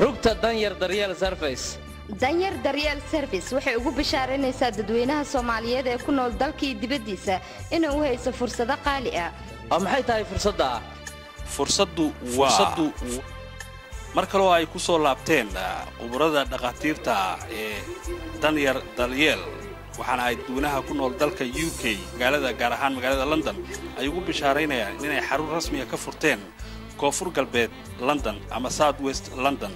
rugta danyar daryeel sarfays danyar daryeel service waxay ugu bishaaraynaysaa dadweynaha soomaaliyeed ee ku nool dalkii dibaddiisa inay u hayso fursado qaali ah oo maxay tahay fursadda fursaddu waa mar kaloo ay ku soo laabteen khuburada dhakhaatiirta ee danyar daryeel waxaana ay dadweynaha ku nool dalka u k magaalada gaar ahaan magaalada london ay ugu bishaaraynayaan inay xarun rasmiga ka furteen koonfur galbeed london ama south west london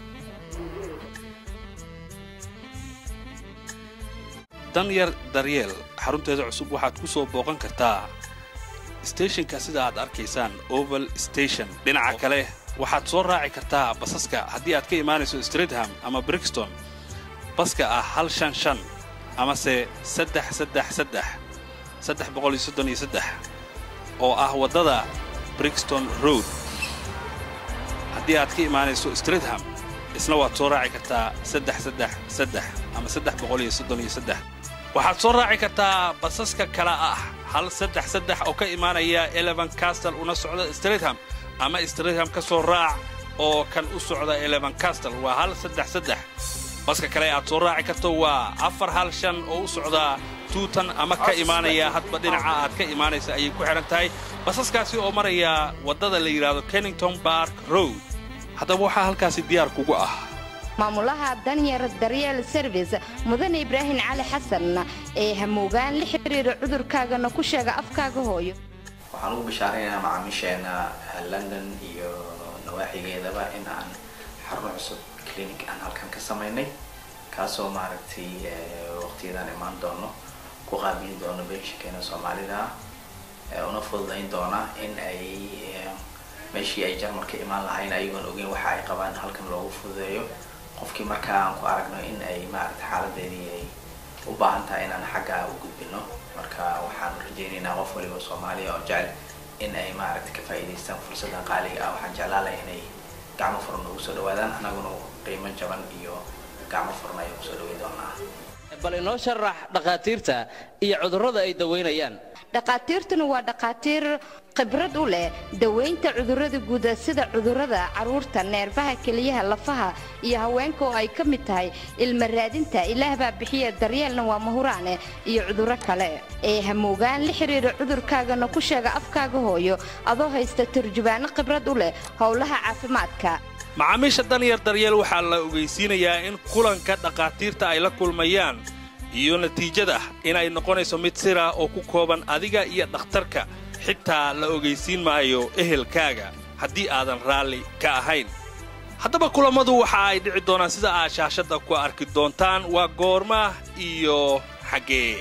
danyar daryeel xarunteeda cusub waxaad ku soo booqan kartaa steshinka sida aad arkaysaan oval station dhinaca kale waxaad soo raaci kartaa basaska haddii aad ka imaanayso streetham ama brixton baska ah hal shan shan amase saddex saddex saddex saddex boqol iyo soddon iyo saddex oo ah waddada brixton road haddii aad ka imaanayso streetham isna waad soo raaci kartaa saddex saddex saddex ama saddex boqol iyo soddon iyo saddex waxaad soo raaci kartaa basaska kale ah hal saddex saddex oo ka imaanaya eleven castle una socda streetham ama streetham ka soo raac oo kan u socda eleven castle waa hal saddex saddex baska kale aad soo raaci karto waa afar hal shan oo u socda tuutan ama ka imaanaya hadba dhinaca aad ka imaanaysa ayay ku xidhan tahay basaskaasi oo maraya waddada la yidhaahdo kennington bark road haddaba waxaa halkaasi diyaar kugu ah maamulaha danyar daryeel service mudane ibraahim cali xasan ee hamoogaan la xiriira cudurkaagana ku sheega afkaaga hooyo waxaan ugu bishaaraynayaa macaamiisheena london iyo nawaaxigeedaba in aan xarun cusub clinic aan halkan ka samaynay kaasoo maaragtay waqtiyadan imaan doono ku qaabili doono beenshakeena soomaalida ah una fududayn doona in ay meeshii ay jarmalka imaan lahayn ayagoon ogeyn waxa ay qabaan halkan loogu fududeeyo qofkii markaa aan ku aragno in ay maaragtay xaaladeedii ay u baahan tahay inaan xaggaa u gudbino marka waxaan rajaynaynaa qof waliba soomaaliya oo jecel in ay maaragtay ka faa'iidaystaan fursaddan qaaliga ah waxaan jeclaan lahay inay gacmo furan ugu soo dhawaadaan anaguna qiimo jaban iyo gacmo furan ayaan kusoo dhaway doonaa bal inoo sharax dhakhaatiirta iyo cudurrada ay dawaynayaan dhakhaatiirtuna waa dhakhaatiir khibrad u leh dawaynta cudurrada guuda sida cudurrada carruurta neerfaha keliyaha lafaha iyo haweenka oo ay ka mid tahay ilma raadinta ilaah baa bixiya daryeelna waa mahuraane iyo cudurro kale ee hamoogaan la xiriira cudurkaagana ku sheega afkaaga hooyo adoo haysta turjubaano khibrad u leh howlaha caafimaadka macaamiisha danyar daryeel waxaa la ogaysiinayaa in kulanka dhakhaatiirta ay la kulmayaan iyo natiijada inay noqonayso mid sira oo ku kooban adiga iyo dhakhtarka xitaa la ogaysiin maayo ehelkaaga haddii aadan raalli ka ahayn haddaba kulammadu waxa ay dhici doonaan sida aad shaashadda ku arki doontaan waa goorma iyo xaggee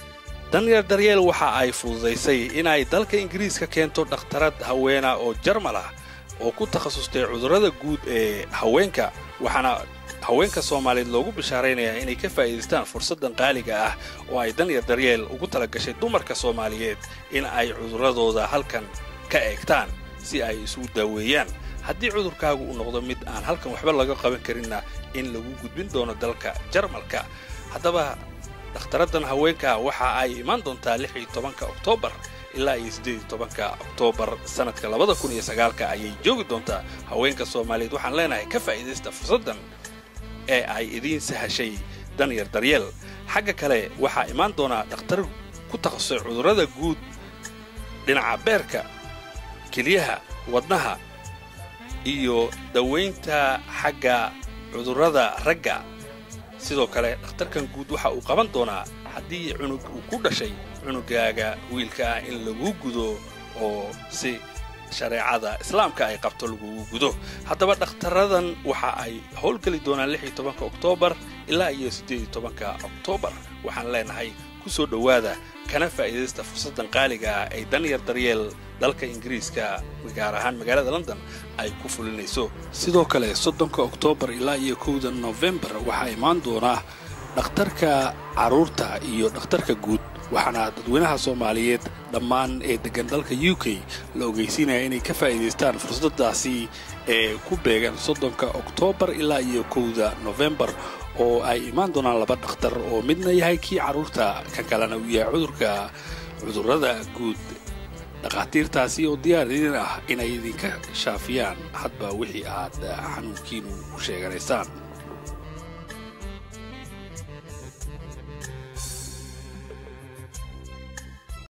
danyar daryeel waxa ay fududaysay inay dalka ingiriiska keento dhakhtarad haweena oo jarmal ah oo ku takhasustay cudurrada guud ee haweenka waxaana haweenka soomaaliyeed loogu bishaaraynayaa inay ka faa'iidaystaan fursaddan qaaliga ah oo ay danyar daryeel ugu tala gashay dumarka soomaaliyeed in ay cudurradooda halkan ka eegtaan si ay isugu daaweeyaan haddii cudurkaagu uu noqdo mid aan halkan waxba laga qaban karinna in lagu gudbin doono dalka jarmalka haddaba dhakhtaraddan haweenka waxa ay imaan doontaa lix iyo tobanka oktoobar ilaa iyo siddeed iyo tobanka oktoobar sannadka labada kun iyo sagaalka ayay joogi doontaa haweenka soomaaliyeed waxaan leenahay ka faa'iidaysta fursaddan ee ay idiin sahashay danyar daryeel xagga kale waxaa imaan doonaa dhakhtar ku takhasusay cudurrada guud dhinaca beerka kelyaha wadnaha iyo dawaynta xagga cudurrada ragga sidoo kale dhakhtarkan guud waxa uu qaban doonaa haddii cunug uu ku dhashay cunugaaga wiilka ah in laguu gudo oo si shareecada islaamka ay qabto lagugu gudo haddaba dhakhtaradan waxa ay howlgeli doonaan lix iyo tobanka oktoobar ilaa iyo siddeed iyo tobanka oktoobar waxaan leenahay ku soo dhowaada kana faa'iidaysta fursaddan qaaliga ah ay danyar daryeel dalka ingiriiska gaar ahaan magaalada london ay ku fulinayso sidoo kale soddonka oktoobar ilaa iyo kowda nofembar waxaa imaan doonaa dhakhtarka carruurta iyo dhakhtarka guud waxaana dadweynaha soomaaliyeed dhammaan ee deggan dalka u k la ogeysiinaya inay ka faa'iidaystaan fursaddaasi ee ku beegan soddonka oktoobar ilaa iyo kowda nofembar oo ay imaan doonaan laba dhakhtar oo midna yahay kii carruurta kan kalena uu yahay cudurka cudurrada guud dhakhaatiirtaasi oo diyaar idin ah inay idinka shaafiyaan hadba wixii aad xanuunkiinu u sheeganaysaan